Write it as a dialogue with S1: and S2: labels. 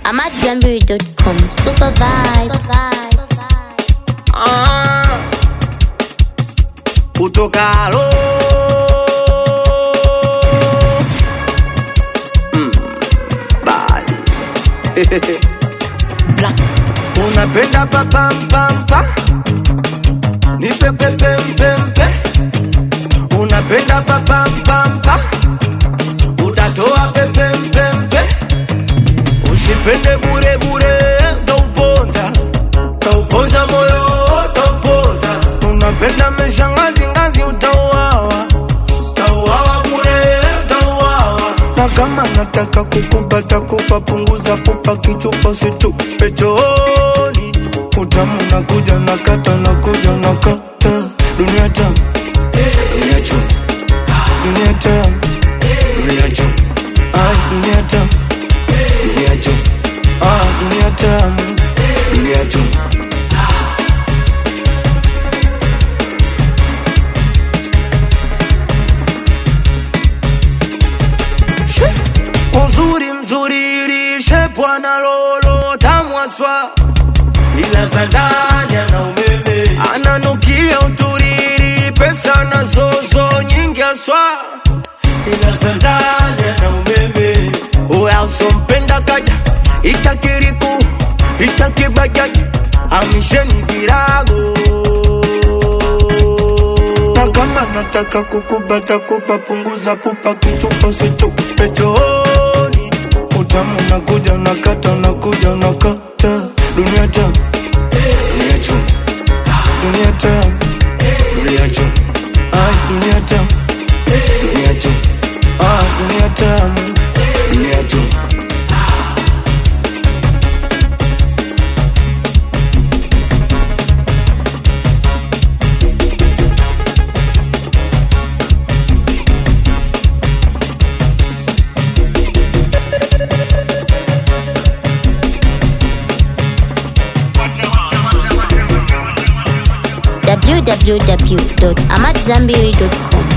S1: AmadZanbury.com. Super vibe.
S2: Ah, utokalo Mm, bali. Black. unapenda papampampa nipepepempempe unapenda papampampa utatoa pepempempe usipende burebure tauponza tauponza moyo tauponza unapenda mesha ngazi ngazi utauawa tauawa bure tauawa na kama nataka kukupata kupa punguza kupa kichupa situpe chooni utamu nakuja nakata nakuja nakata dunia tamu dunia chum dunia tamu dunia chum ai dunia tamu dunia chum ah dunia tamu dunia chum uzuri mzuri lishe bwana lolo tamwaswa ila za ndani ana umeme ananukia uturiri pesa na zozo nyingi aswa ila za ndani ana umeme uya usompenda kaja itakiriku itakibajaji amisheni virago na kama nataka kukubata kupa punguza pupa kichupa situpe chooni utamu nakuja nakata nakuja nakata dunia tamu dunia chum dunia tamu dunia chum ai dunia tamu dunia chum ah dunia tamu dunia chum
S1: www.amadzanbury.com.